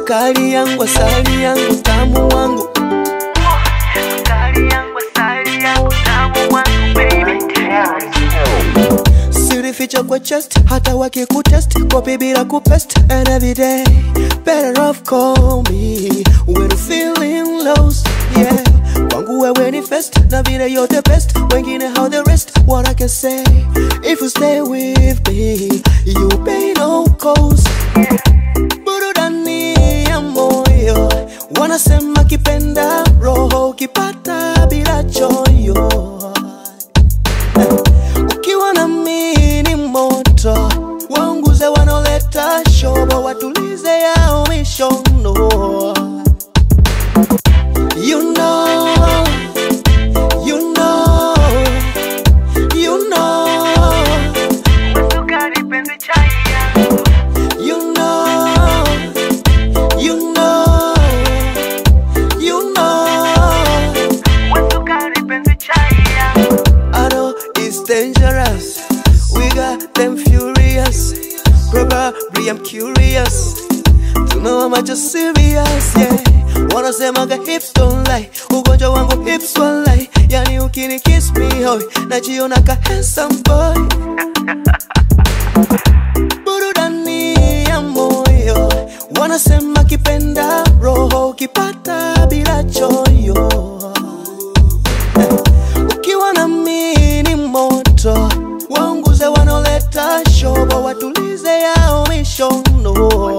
sukari yangu, asali yangu, tamu wangu Sukari yangu, asali yangu, tamu wangu, baby. sirificha kwa chest hata wakikutest kopi bila kupest and every day better off call me when you feeling lost yeah kwangu wewe ni first na vile you're the best wengine how the rest what I can say if you stay with me you pay no cost burudani ya moyo wanasema kipenda roho ukipata bila choyo ukiwa na mini moto waunguze wanaoleta shobo watulize yao mishono you know, you know, you know, Sukari penzi chai yangu, you know, you know, you know. sukari penzi chai yangu. I know it's dangerous. We got them furious. Probably I'm curious to know how much you're serious. Yeah, wanasemaga hips don't lie, ugonjwa wangu hips won't lie. Yani ukini kiss me hoy, najiona ka handsome boy. Burudani ya moyo, wanasema kipenda roho ukipata bila choyo ukiwa na mini moto waunguze wanaoleta shobo watulize yao mishono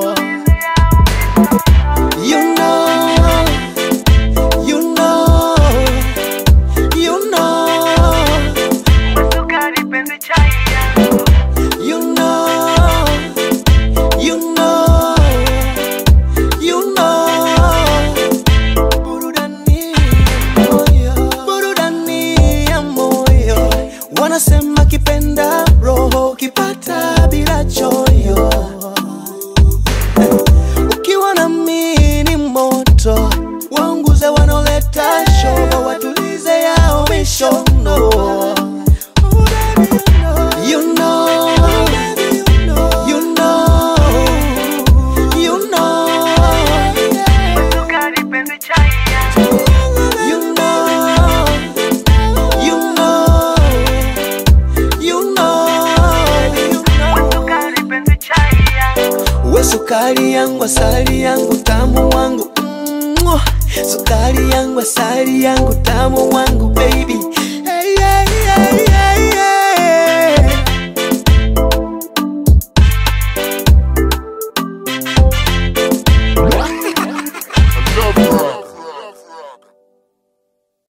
you know, you know, you know, Sukari penzi chai yangu, you know, you know, you know. Burudani ya moyo, burudani ya moyo, wanasema kipenda roho ukipata bila choyo. Ukiwa na mini moto, waunguze wanaoleta shobo, watulize yao mishono. You know, you know, you know. sukari penzi chai yangu, You know, you know, you know, you know. sukari penzi chai yangu. We sukari yangu, asali yangu, tamu wangu Mwah. Sukari yangu, asali yangu, tamu wangu baby